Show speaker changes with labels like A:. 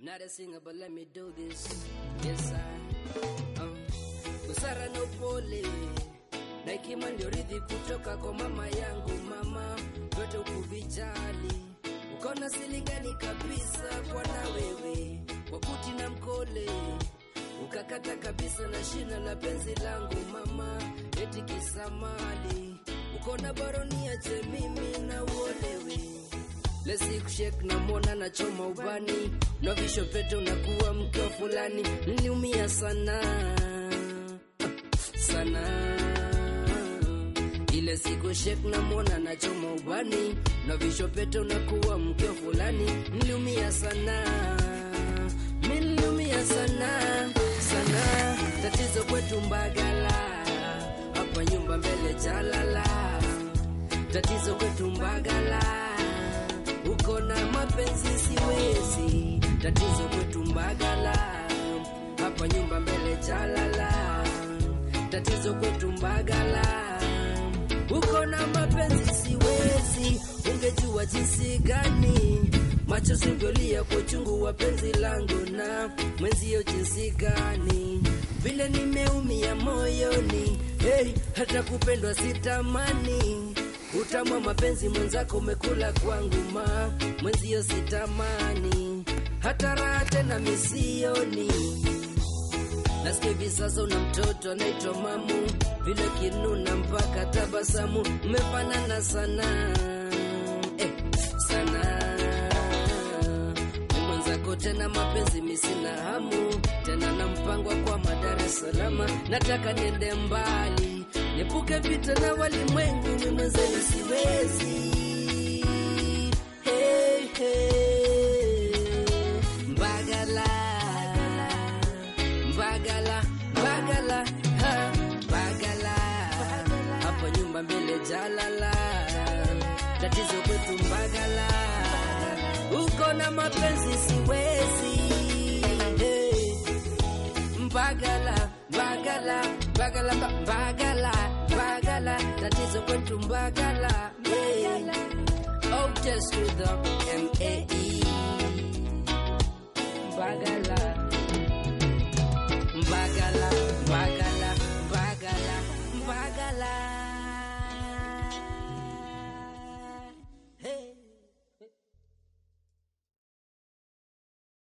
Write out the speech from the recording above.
A: Not a singer, but let me do this. Yes, I. Um, busara na upole na hekima ndio rithi kutoka kwa mama yangu. Mama vyote ukuvijali, ukona silingani kabisa kwa na wewe, kwa kuti na mkole ukakata kabisa na shina la penzi langu mama, eti kisamali ukona baronia je mimi na uolewe lesi kushek na mona na choma ubani na visho pete unakuwa mke wa fulani niliumia sana sana ile siku shek na mona na choma ubani na visho pete unakuwa mke wa fulani niliumia sana mi niliumia sana sana tatizo kwetu mbagala hapa nyumba mbele jalala tatizo kwetu mbagala uko na mapenzi siwezi tatizo kwetu mbagala hapa nyumba mbele jalala tatizo kwetu mbagala uko na mapenzi siwezi ungejua jinsi gani macho singolia kwa uchungu wa penzi langu na mwenzio jinsi gani vile nimeumia moyoni hey, hata kupendwa sitamani utamu wa mapenzi mwenzako umekula kwangu ma mwenzio sitamani hata raha tena misioni nasikia hivi sasa una mtoto anaitwa mamu vile kinuna mpaka tabasamu mmefanana sana eh, sana Ni mwenzako tena mapenzi misina hamu tena na mpango kwa Dar es Salaam nataka niende mbali Niepuke vita na walimwengu, mimi mwenzenu siwezi. Hey, hey. Mbagala, Mbagala, Mbagala, ha, Mbagala, hapa nyumba mbele jalala, tatizo kwetu Mbagala, uko na mapenzi siwezi. Hey. Mbagala, Mbagala, Mbagala, Mba- Mbagala, Mbagala, tatizo kwetu Mbagala, yeah. Oh, just to the M-A-E, Mbagala, Mbagala.